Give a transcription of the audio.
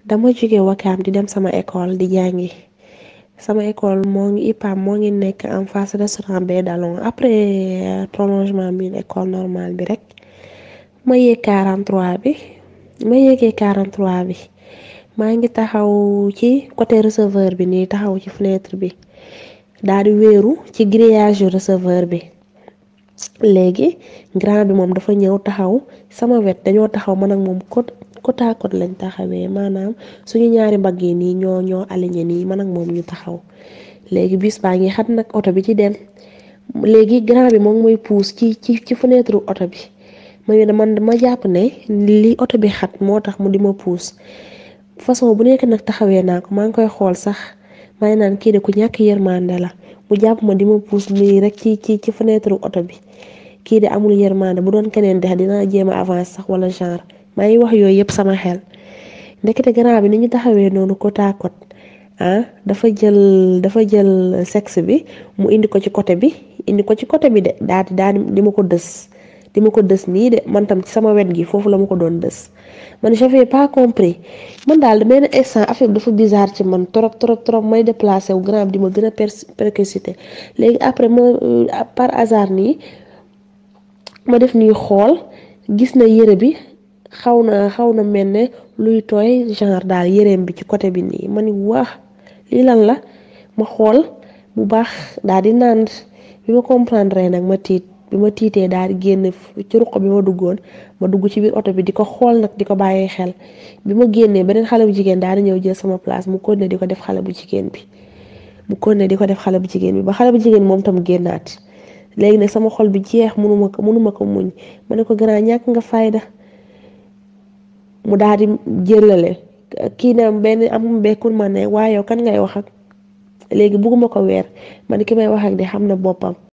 dama jóge wakaam di dem sama école di jàngi sama école moo ngi IPAM moo ngi nekk en face restaurant Baie Dallon après prolongement bi école normale bi rek ma yéeg 43 bi ma yéegee 43 bi maa ngi taxaw ci côté receveur bi nii taxaw ci fenêtre bi daal di wéeru ci grillage yu receveur bi léegi grand bi moom dafa ñëw taxaw sama wet dañoo taxaw man ak moom côte côte à côte lañ taxawee maanaam suñu ñaari mbagg yi nii ñoo ñoo aligné nii man ak moom ñu taxaw léegi bis baa ngi xat nag oto bi ci dem léegi grand bi moom mooy puus ci ci ci fenêtre oto bi ma man ma jàpp ne li oto bi xat moo tax mu di ma puus façon bu nekk nag taxawee naa ko maa ngi koy xool sax maa ngi naan kii de ku ñàkk yërmande la mu jàpp ma di ma puus nii rek ci ci ci fenêtre oto bi kii de amul yërmande bu doon keneen de dinaa jéem a avancer sax wala genre maa ngi wax yooyu yëpp sama xel ndekete grand bi ni ñu taxawee noonu côte à côte ah dafa jël dafa jël sexe bi mu indi ko ci côté bi indi ko ci côté bi de daal di daal di ma ko dës di ma ko dës nii de man tam ci sama wet gi foofu la ma ko doon dës man j'avais pas compris man daal benn instant affaire bi dafa bizarre ci man trop trop trop may déplacé wu grand bi di ma gën a persécuté léegi après ma par hasard nii ma def nii xool gis na yére bi xaw na xaw na mel ne luy tooy genre daal yéreem bi ci côté bi nii ma ni waa lii lan la ma xool bu baax daal di naan bi ma comprendre nag ma tiit bi ma tiitee daal di génn ci ruq bi ma duggoon ma dugg ci biir oto bi di ko xool nag di ko bàyyee xel bi ma génnee beneen xale bu jigéen daal di ñëw jël sama place mu continuer di ko def xale bu jigéen bi mu continuer di ko def xale bu jigéen bi ba xale bu jigéen moom tam génnaat léegi nag sama xol bi jeex mënuma ko mënuma ko muñ ma ne ko grand ñàkk nga fayda mu daal di jëlale kii na benn am bekkul ma ne waaye yow kan ngay wax ak léegi bugguma ko weer man ki may wax ak di xam na boppam